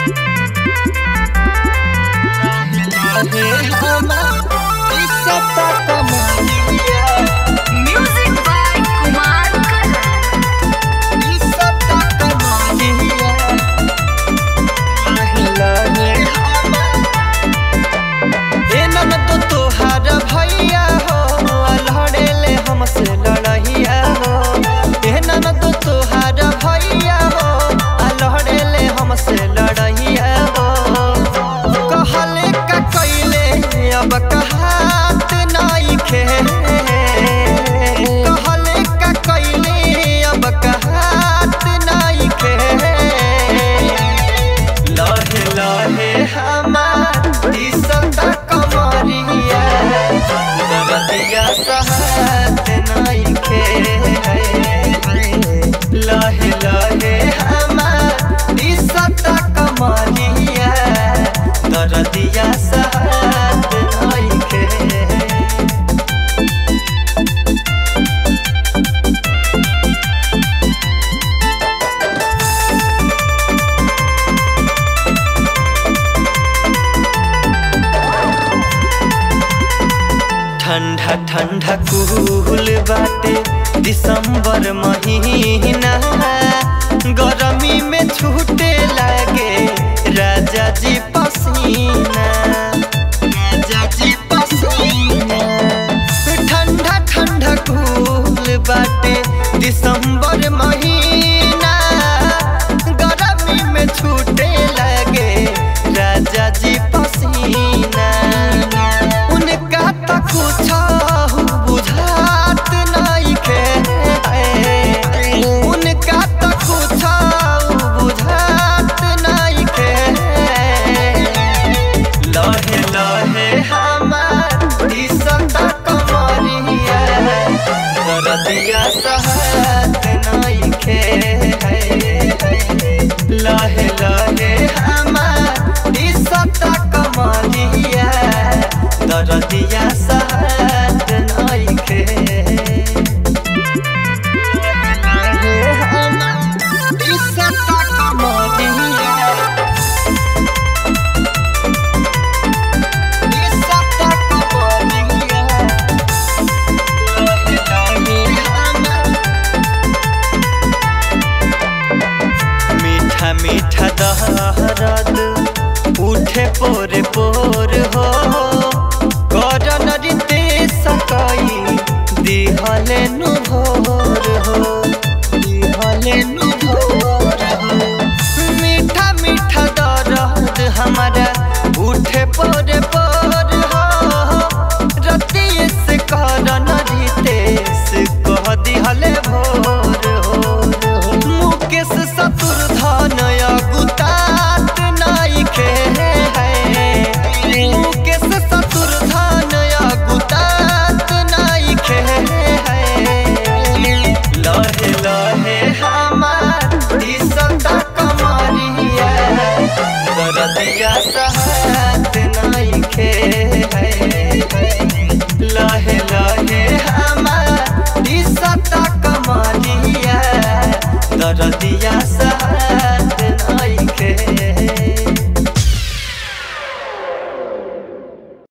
Music by Kumar Karan. तोहार भैया हो लड़ेले हमसे लड़ैया हो ए ननद तोहार भैया हो लड़ेले हमसे लड़ैया हो कहले का कैले अब कहात नइखे कहले का कैले अब कहात नइखे लहे लहे हमार ई सदा कमरिया दरदिया सहत नइखे लहे लहे हमार ई सदा कमरिया दरदिया सहत नइखे ठंडा ठंडा कूल बाटे दिसंबर महीना गरमी में छूटे लागे राजा जी पसीना राजा जी पसीना ठंडा ठंडा कूल बाटे दिसंबर महीना गरमी में छूटे लागे राजा जी पसीना उनका त कुछ बुझात नइखे उनका त कुछ बुझात नइखे लहे लहे हमार ई सदा कमरिया दरदिया सहत नइखे लहे लहे हमार ई सदा कमरिया दरदिया सहत नइखे लहे हमार ई सदा कमरिया मीठा मीठा दहरद उठे पोर